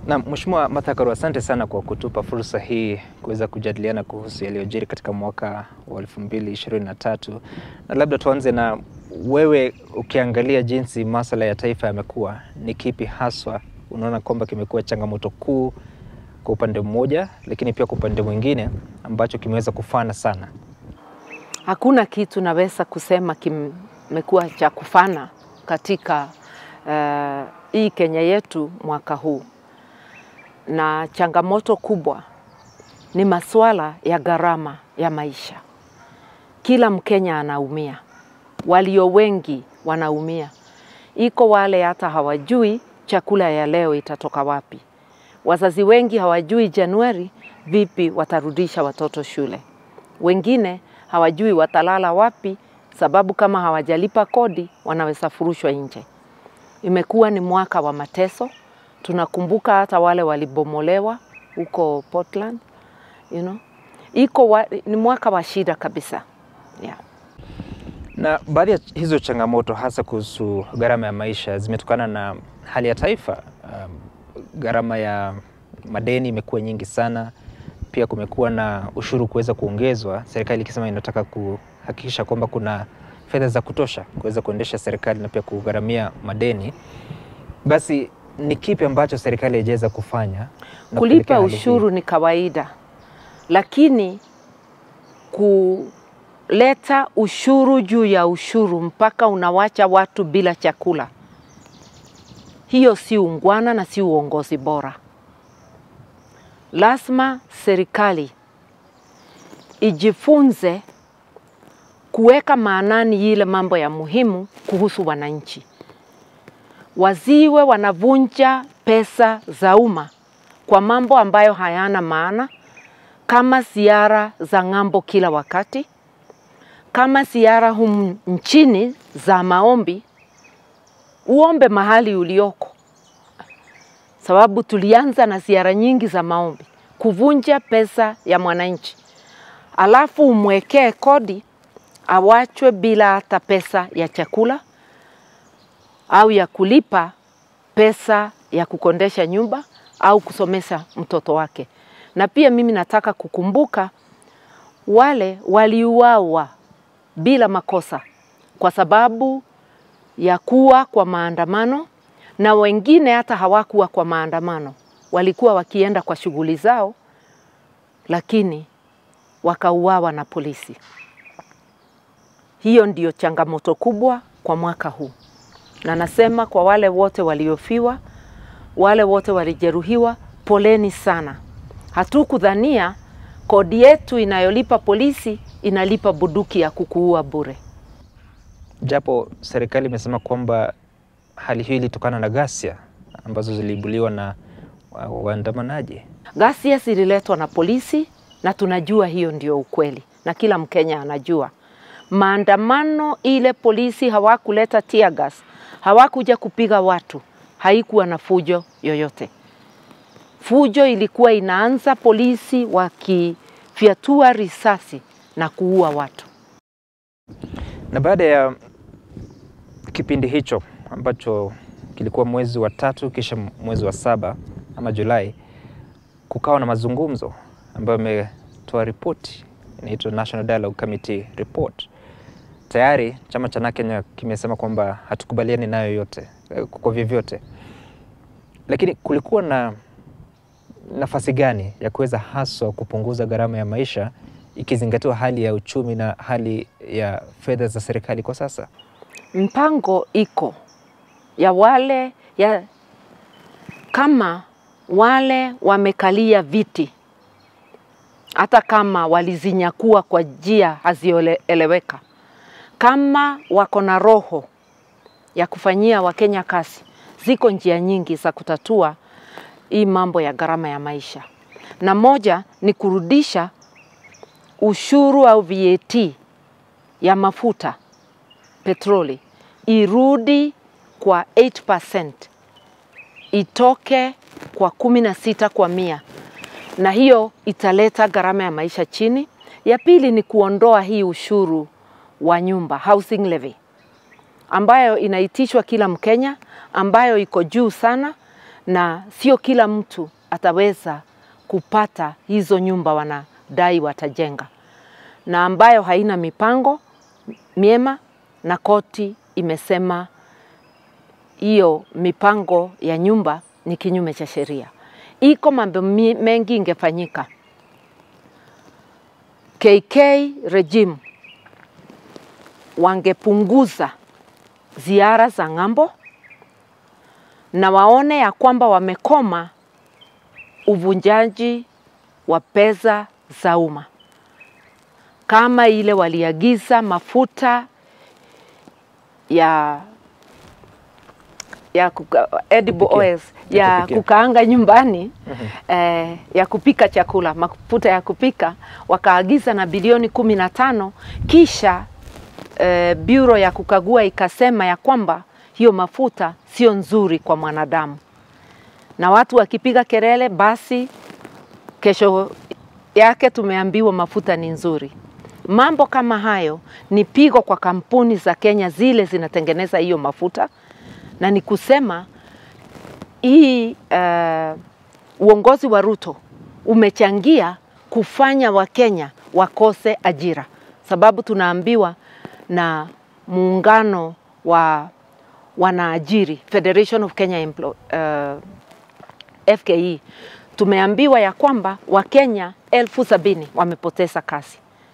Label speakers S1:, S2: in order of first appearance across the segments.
S1: Na Mheshimiwa Martha Karua, asante sana kwa kutupa fursa hii kuweza kujadiliana kuhusu yaliyojiri katika mwaka wa 2023 na labda tuanze na wewe, ukiangalia jinsi masuala ya taifa yamekuwa, ni kipi haswa unaona kwamba kimekuwa changamoto kuu kwa upande mmoja, lakini pia kwa upande mwingine ambacho kimeweza kufana sana?
S2: Hakuna kitu naweza kusema kimekuwa cha kufana katika uh, hii Kenya yetu mwaka huu, na changamoto kubwa ni masuala ya gharama ya maisha. Kila Mkenya anaumia, walio wengi wanaumia. Iko wale hata hawajui chakula ya leo itatoka wapi. Wazazi wengi hawajui Januari vipi watarudisha watoto shule. Wengine hawajui watalala wapi, sababu kama hawajalipa kodi wanaweza furushwa nje. Imekuwa ni mwaka wa mateso. Tunakumbuka hata wale walibomolewa huko Portland, you know. Iko wa, ni mwaka wa shida kabisa yeah.
S1: Na baadhi ya hizo changamoto hasa kuhusu gharama ya maisha zimetokana na hali ya taifa. Um, gharama ya madeni imekuwa nyingi sana. Pia kumekuwa na ushuru kuweza kuongezwa, serikali ikisema inataka kuhakikisha kwamba kuna fedha za kutosha kuweza kuendesha serikali na pia kugharamia madeni. Basi ni kipi ambacho serikali haijaweza kufanya? na kupelekea
S2: Kulipa
S1: hali hii?
S2: ushuru ni kawaida, lakini kuleta ushuru juu ya ushuru mpaka unawacha watu bila chakula, hiyo si ungwana na si uongozi bora. Lazima serikali ijifunze kuweka maanani ile mambo ya muhimu kuhusu wananchi, waziwe wanavunja pesa za umma kwa mambo ambayo hayana maana, kama ziara za ng'ambo kila wakati, kama ziara humu nchini za maombi. Uombe mahali ulioko, sababu tulianza na ziara nyingi za maombi, kuvunja pesa ya mwananchi, alafu umwekee kodi awachwe bila hata pesa ya chakula au ya kulipa pesa ya kukondesha nyumba au kusomesha mtoto wake. Na pia mimi nataka kukumbuka wale waliuawa bila makosa kwa sababu ya kuwa kwa maandamano, na wengine hata hawakuwa kwa maandamano, walikuwa wakienda kwa shughuli zao, lakini wakauawa na polisi. Hiyo ndiyo changamoto kubwa kwa mwaka huu, na nasema kwa wale wote waliofiwa, wale wote walijeruhiwa, poleni sana. Hatukudhania kodi yetu inayolipa polisi inalipa bunduki ya kukuua bure.
S1: Japo serikali imesema kwamba hali hiyo ilitokana na ghasia ambazo ziliibuliwa na wa- waandamanaji.
S2: Ghasia zililetwa na polisi na tunajua hiyo ndio ukweli, na kila Mkenya anajua maandamano ile polisi hawakuleta tear gas, hawakuja kupiga watu, haikuwa na fujo yoyote. Fujo ilikuwa inaanza polisi wakifyatua risasi na kuua watu.
S1: Na baada ya kipindi hicho ambacho kilikuwa mwezi wa tatu kisha mwezi wa saba ama Julai, kukawa na mazungumzo ambayo ametoa ripoti inaitwa National Dialogue Committee Report. Tayari chama cha NARC Kenya kimesema kwamba hatukubaliani nayo yote eh, kwa vyovyote, lakini kulikuwa na nafasi gani ya kuweza haswa kupunguza gharama ya maisha ikizingatiwa hali ya uchumi na hali ya fedha za serikali kwa sasa?
S2: mpango iko ya wale ya kama wale wamekalia viti, hata kama walizinyakua kwa njia hazieleweka, kama wako na roho ya kufanyia Wakenya kazi, ziko njia nyingi za kutatua hii mambo ya gharama ya maisha, na moja ni kurudisha ushuru au VAT ya mafuta petroli irudi kwa 8% itoke kwa kumi na sita kwa mia, na hiyo italeta gharama ya maisha chini. Ya pili ni kuondoa hii ushuru wa nyumba housing levy ambayo inaitishwa kila Mkenya, ambayo iko juu sana na sio kila mtu ataweza kupata hizo nyumba wanadai watajenga, na ambayo haina mipango miema, na koti imesema hiyo mipango ya nyumba ni kinyume cha sheria. Iko mambo mengi ingefanyika. KK regime wangepunguza ziara za ng'ambo na waone ya kwamba wamekoma uvunjaji wa pesa za umma, kama ile waliagiza mafuta ya ya kuka, edible
S1: Kupikia.
S2: oils
S1: Ya
S2: ya
S1: kupikia.
S2: kukaanga nyumbani eh, ya kupika chakula, mafuta ya kupika, wakaagiza na bilioni kumi na tano kisha eh, bureau ya kukagua ikasema ya kwamba hiyo mafuta sio nzuri kwa mwanadamu, na watu wakipiga kelele, basi kesho yake tumeambiwa mafuta ni nzuri. Mambo kama hayo ni pigo kwa kampuni za Kenya zile zinatengeneza hiyo mafuta, na ni kusema hii uh, uongozi wa Ruto umechangia kufanya Wakenya wakose ajira, sababu tunaambiwa na muungano wa wanaajiri Federation of Kenya Emplo uh, FKE tumeambiwa ya kwamba Wakenya elfu sabini wamepoteza kazi.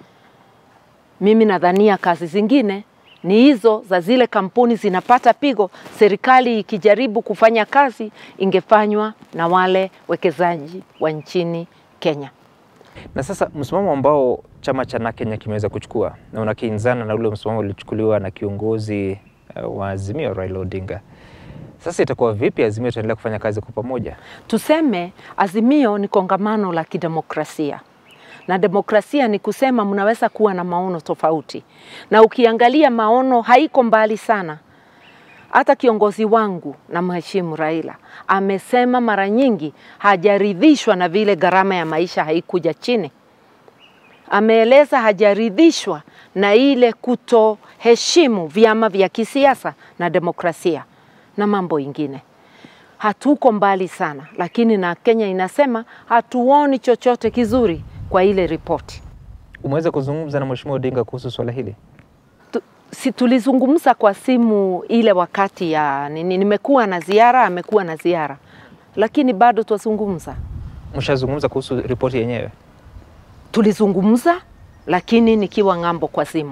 S2: Mimi nadhania kazi zingine ni hizo za zile kampuni zinapata pigo, serikali ikijaribu kufanya kazi ingefanywa na wale wekezaji wa nchini Kenya.
S1: Na sasa msimamo ambao chama cha NARC Kenya kimeweza kuchukua na unakinzana na ule msimamo uliochukuliwa na kiongozi uh, wa Azimio Raila Odinga. Sasa itakuwa vipi Azimio itaendelea kufanya kazi kwa pamoja?
S2: Tuseme Azimio ni kongamano la kidemokrasia na demokrasia ni kusema mnaweza kuwa na maono tofauti, na ukiangalia maono haiko mbali sana. Hata kiongozi wangu na mheshimu Raila amesema mara nyingi hajaridhishwa na vile gharama ya maisha haikuja chini. Ameeleza hajaridhishwa na ile kutoheshimu vyama vya kisiasa na demokrasia na mambo ingine. Hatuko mbali sana, lakini na Kenya inasema hatuoni chochote kizuri kwa ile ripoti.
S1: Umeweza kuzungumza na Mheshimiwa Odinga kuhusu swala hili?
S2: Tu- si tulizungumza kwa simu ile wakati ya nini, nimekuwa na ziara, amekuwa na ziara, lakini bado twazungumza.
S1: Mshazungumza kuhusu ripoti yenyewe?
S2: Tulizungumza lakini nikiwa ng'ambo kwa simu.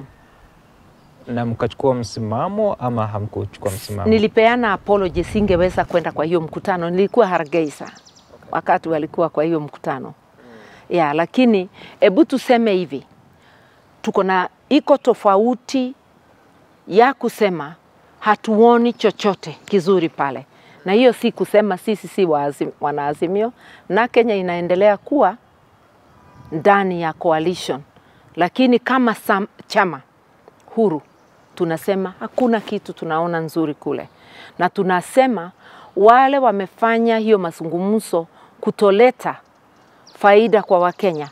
S1: na mkachukua msimamo ama hamkuchukua msimamo?
S2: Nilipeana apology, singeweza kwenda kwa hiyo mkutano. Nilikuwa Hargeisa wakati walikuwa kwa hiyo mkutano ya, lakini hebu tuseme hivi, tuko na iko tofauti ya kusema hatuoni chochote kizuri pale, na hiyo si kusema sisi si waazim- wanaazimio, na Kenya inaendelea kuwa ndani ya coalition, lakini kama sam, chama huru tunasema hakuna kitu tunaona nzuri kule, na tunasema wale wamefanya hiyo mazungumzo kutoleta faida kwa Wakenya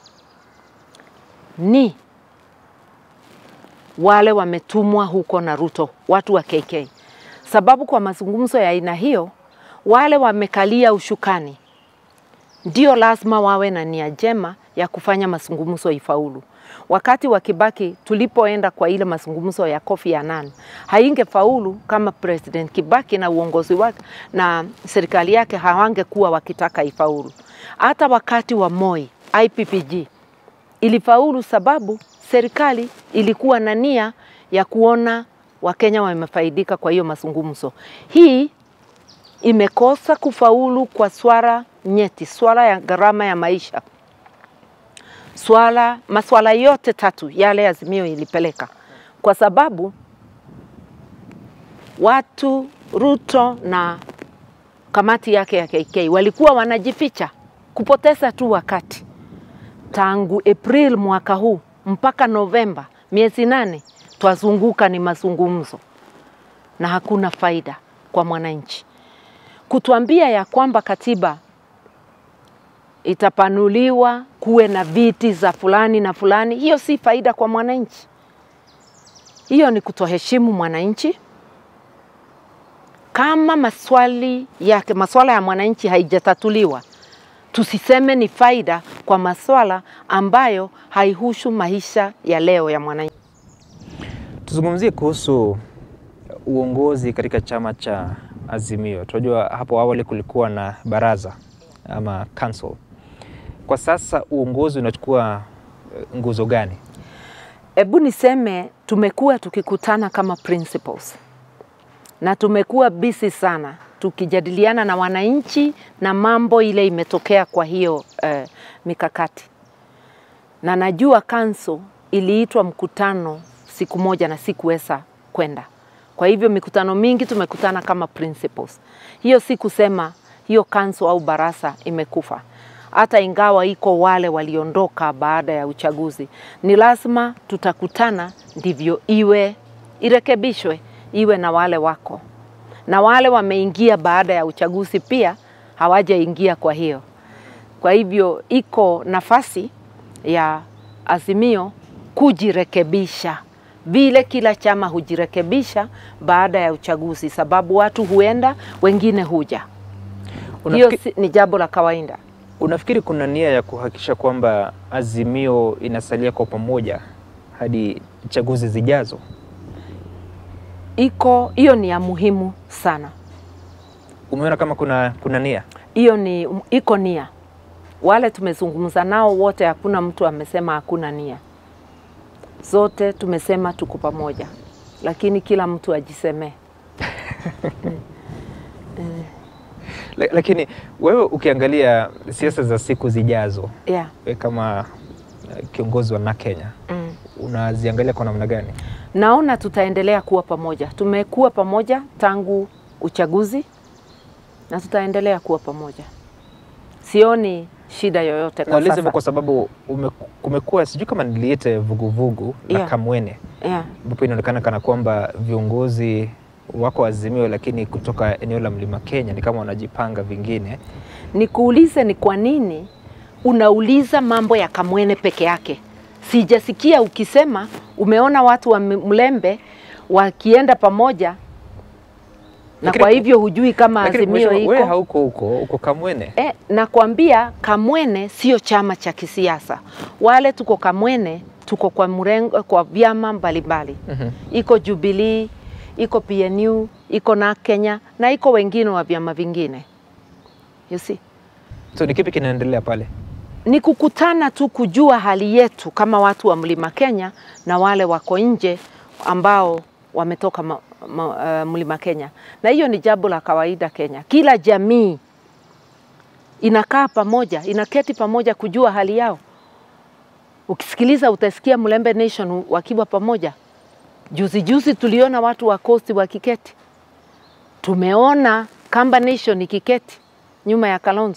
S2: ni wale wametumwa huko na Ruto, watu wa KK, sababu kwa mazungumzo ya aina hiyo wale wamekalia ushukani ndio lazima wawe na nia njema ya kufanya mazungumzo ifaulu. Wakati wa Kibaki tulipoenda kwa ile mazungumzo ya Kofi Annan, haingefaulu kama President Kibaki na uongozi wake na serikali yake hawangekuwa wakitaka ifaulu. Hata wakati wa Moi IPPG ilifaulu sababu serikali ilikuwa na nia ya kuona Wakenya wamefaidika kwa hiyo mazungumzo. Hii imekosa kufaulu kwa swala nyeti, swala ya gharama ya maisha, swala maswala yote tatu yale Azimio ilipeleka, kwa sababu watu Ruto na kamati yake ya KK walikuwa wanajificha kupoteza tu wakati. Tangu April mwaka huu mpaka Novemba, miezi nane, twazunguka ni mazungumzo na hakuna faida kwa mwananchi kutuambia ya kwamba katiba itapanuliwa kuwe na viti za fulani na fulani, hiyo si faida kwa mwananchi. Hiyo ni kutoheshimu mwananchi, kama maswali yake maswala ya mwananchi haijatatuliwa, tusiseme ni faida kwa maswala ambayo haihusu maisha ya leo ya mwananchi.
S1: Tuzungumzie kuhusu uongozi katika chama cha Azimio. Tunajua hapo awali kulikuwa na baraza ama council. Kwa sasa uongozi unachukua eh, nguzo gani?
S2: Hebu niseme tumekuwa tukikutana kama principals na tumekuwa busy sana tukijadiliana na wananchi na mambo ile imetokea kwa hiyo eh, mikakati, na najua council iliitwa mkutano siku moja na sikuweza kwenda. Kwa hivyo mikutano mingi tumekutana kama principals. Hiyo si kusema hiyo council au barasa imekufa, hata ingawa iko wale waliondoka baada ya uchaguzi, ni lazima tutakutana ndivyo iwe irekebishwe, iwe na wale wako na wale wameingia baada ya uchaguzi pia hawajaingia. Kwa hiyo kwa hivyo iko nafasi ya Azimio kujirekebisha vile kila chama hujirekebisha baada ya uchaguzi, sababu watu huenda, wengine huja. Hiyo
S1: Unafikiri,
S2: si- ni jambo la kawaida.
S1: unafikiri kuna nia ya kuhakikisha kwamba Azimio inasalia kwa pamoja hadi chaguzi zijazo?
S2: Iko hiyo ni ya muhimu sana,
S1: Umeona kama kuna, kuna nia?
S2: hiyo ni iko nia. Wale tumezungumza nao wote, hakuna mtu amesema hakuna nia, zote tumesema tuko pamoja, lakini kila mtu ajisemee.
S1: La- Lakini wewe ukiangalia siasa za siku zijazo,
S2: Yeah.
S1: wewe kama eh, kiongozi wa na Kenya
S2: Mm.
S1: unaziangalia kwa namna gani?
S2: Naona tutaendelea kuwa pamoja. Tumekuwa pamoja tangu uchaguzi na tutaendelea kuwa pamoja. Sioni shida yoyote kwa
S1: Nauliza hivyo
S2: sasa.
S1: kwa sababu ume- kumekuwa sijui kama niliite vuguvugu la
S2: Yeah.
S1: Kamwene
S2: Yeah.
S1: ambapo inaonekana kana kwamba viongozi wako Azimio, lakini kutoka eneo la Mlima Kenya ni kama wanajipanga vingine.
S2: Nikuulize, ni kwa nini unauliza mambo ya Kamwene peke yake? Sijasikia ukisema umeona watu wa M- Mlembe wakienda pamoja na
S1: Lakini-
S2: kwa hivyo hujui kama
S1: Lakini
S2: Azimio
S1: mheshimiwa, wewe
S2: iko
S1: hauko huko, uko Kamwene.
S2: E, nakwambia Kamwene sio chama cha kisiasa. Wale tuko Kamwene tuko kwa mrengo, kwa vyama mbalimbali
S1: Mhm.
S2: iko Jubilee, iko PNU, iko na Kenya na iko wengine wa vyama vingine. You see?
S1: So ni kipi kinaendelea pale?
S2: Ni kukutana tu kujua hali yetu kama watu wa Mlima Kenya na wale wako nje ambao wametoka ma, ma, uh, Mlima Kenya, na hiyo ni jambo la kawaida Kenya. Kila jamii inakaa pamoja, inaketi pamoja kujua hali yao. Ukisikiliza utasikia Mlembe Nation wakiwa pamoja. Juzi juzi tuliona watu wa Coast wakiketi, tumeona Kamba Nation ikiketi nyuma ya Kalonzo.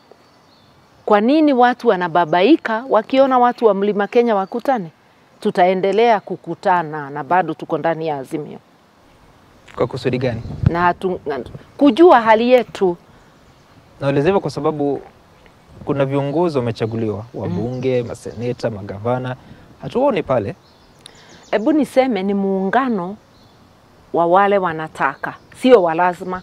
S2: Kwa nini watu wanababaika wakiona watu wa Mlima Kenya wakutane? Tutaendelea kukutana na bado tuko ndani ya Azimio
S1: Kwa kusudi gani?
S2: na hatu, na- kujua hali yetu.
S1: Nauliza hivyo kwa sababu kuna viongozi wamechaguliwa, wabunge, maseneta, magavana, hatuoni pale.
S2: Hebu niseme ni muungano wa wale wanataka, sio wa lazima.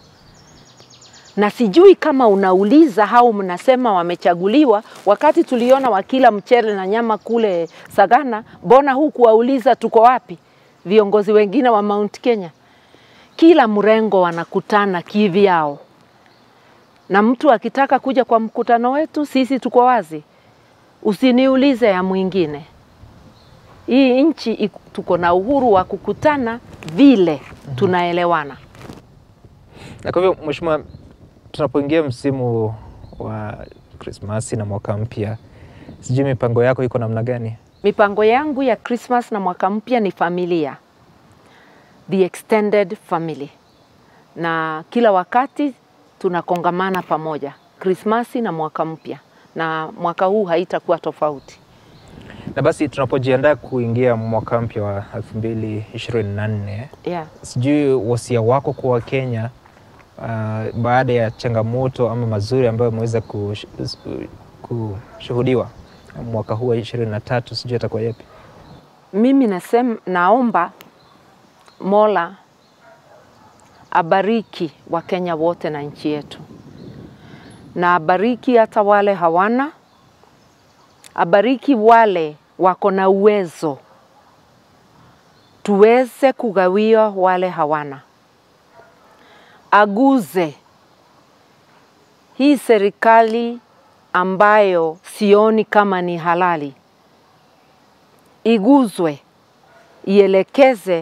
S2: Na sijui kama unauliza au mnasema wamechaguliwa, wakati tuliona wakila mchele na nyama kule Sagana, mbona hukuwauliza tuko wapi viongozi wengine wa Mount Kenya? Kila mrengo wanakutana kivyao, na mtu akitaka kuja kwa mkutano wetu, sisi tuko wazi. Usiniulize ya mwingine. Hii nchi iko- tuko na uhuru wa kukutana vile tunaelewana.
S1: Na kwa hivyo mheshimiwa, tunapoingia msimu wa Krismasi na mwaka mpya, sijui mipango yako iko namna gani?
S2: Mipango yangu ya Christmas na mwaka mpya ni familia, the extended family, na kila wakati tunakongamana pamoja Krismasi na mwaka mpya, na mwaka huu haitakuwa tofauti.
S1: Na basi tunapojiandaa kuingia mwaka mpya wa 2024
S2: Yeah.
S1: sijui wasia wako kwa Wakenya uh, baada ya changamoto ama mazuri ambayo ameweza kush, kushuhudiwa mwaka huu wa 23 sijui atakuwa yapi?
S2: Mimi nasem, naomba Mola abariki Wakenya wote na nchi yetu, na abariki hata wale hawana, abariki wale wako na uwezo, tuweze kugawia wale hawana, aguze hii serikali ambayo sioni kama ni halali, iguzwe, ielekeze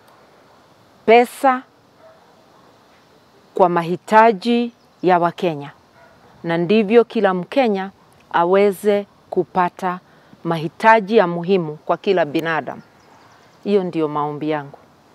S2: pesa kwa mahitaji ya Wakenya, na ndivyo kila Mkenya aweze kupata mahitaji ya muhimu kwa kila binadamu. Hiyo ndio maombi yangu.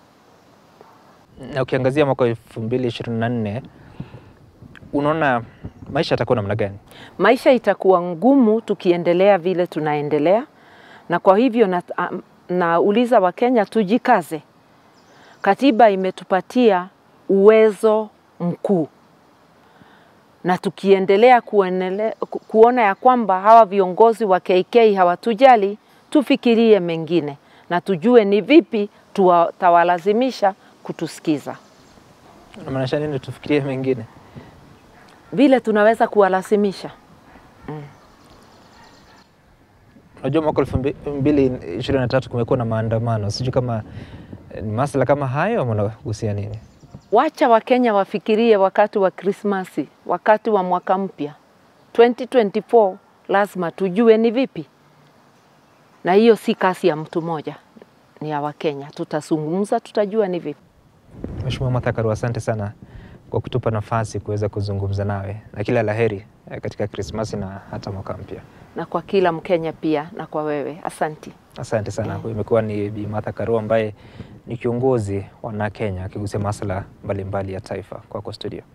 S1: Na ukiangazia mwaka wa elfu mbili ishirini na nne unaona maisha yatakuwa namna gani?
S2: Maisha itakuwa ngumu tukiendelea vile tunaendelea, na kwa hivyo na, nauliza Wakenya tujikaze. Katiba imetupatia uwezo mkuu, na tukiendelea kuenele, ku- kuona ya kwamba hawa viongozi wa KK hawatujali, tufikirie mengine na tujue ni vipi tutawalazimisha kutusikiza,
S1: Unamaanisha nini? Tufikirie mengine.
S2: vile tunaweza kuwalazimisha.
S1: Unajua mwaka elfu mbili ishirini na tatu kumekuwa na maandamano, sijui kama eh, ni masuala kama hayo ama unagusia nini?
S2: Wacha Wakenya wafikirie wakati wa Krismasi, wakati wa mwaka mpya 2024, lazima tujue ni vipi, na hiyo si kasi ya mtu mmoja, ni ya Wakenya. Tutazungumza, tutajua ni vipi.
S1: Mheshimiwa Martha Karua, asante sana kwa kutupa nafasi kuweza kuzungumza nawe na kila laheri eh, katika Krismasi na hata mwaka mpya.
S2: na kwa kila Mkenya pia na kwa wewe, asanti.
S1: Asante sana. Huyu imekuwa ni Bi Martha Karua ambaye ni kiongozi wa na Kenya akigusia masuala mbalimbali ya taifa. Kwako studio.